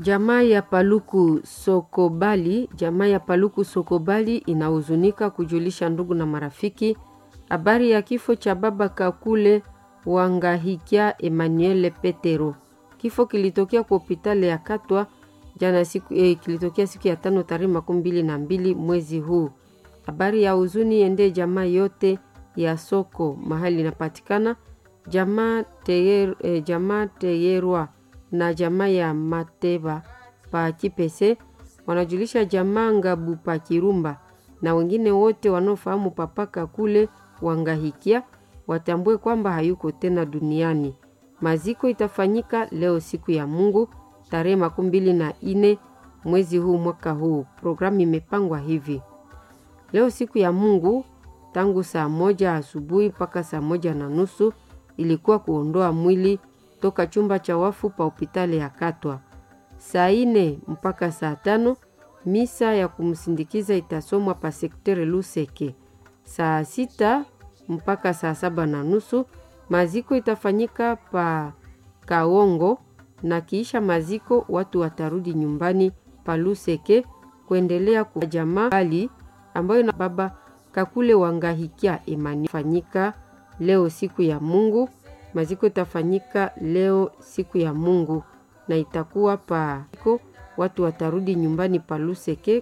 Jamaa ya Paluku Sokobali, jamaa ya Paluku Sokobali inahuzunika kujulisha ndugu na marafiki habari ya kifo cha baba Kakule Wangahikia Emmanuel Petero. Kifo kilitokea kwa hospitali ya Katwa jana siku, eh, kilitokea siku ya tano tarehe makumi mbili na mbili mwezi huu. Habari ya huzuni ende jamaa yote ya soko mahali inapatikana jamaa teyer, eh, jamaa Teyerwa na jamaa ya Mateba pa Kipese wanajulisha jamaa Ngabu pa Kirumba na wengine wote wanaofahamu papaka kule Wangahikia watambue kwamba hayuko tena duniani. Maziko itafanyika leo siku ya Mungu tarehe makumi mbili na ine mwezi huu mwaka huu. Programu imepangwa hivi: leo siku ya Mungu tangu saa moja asubuhi mpaka saa moja na nusu ilikuwa kuondoa mwili toka chumba cha wafu pa hospitali ya Katwa. Saa ine mpaka saa tano misa ya kumsindikiza itasomwa pa sektere Luseke. Saa sita mpaka saa saba na nusu maziko itafanyika pa Kaongo, na kiisha maziko watu watarudi nyumbani pa Luseke kuendelea kwa jamaa bali ambayo na baba Kakule Wangahikia Emani fanyika leo siku ya Mungu. Maziko itafanyika leo siku ya Mungu na itakuwa pa watu watarudi nyumbani pa Luseke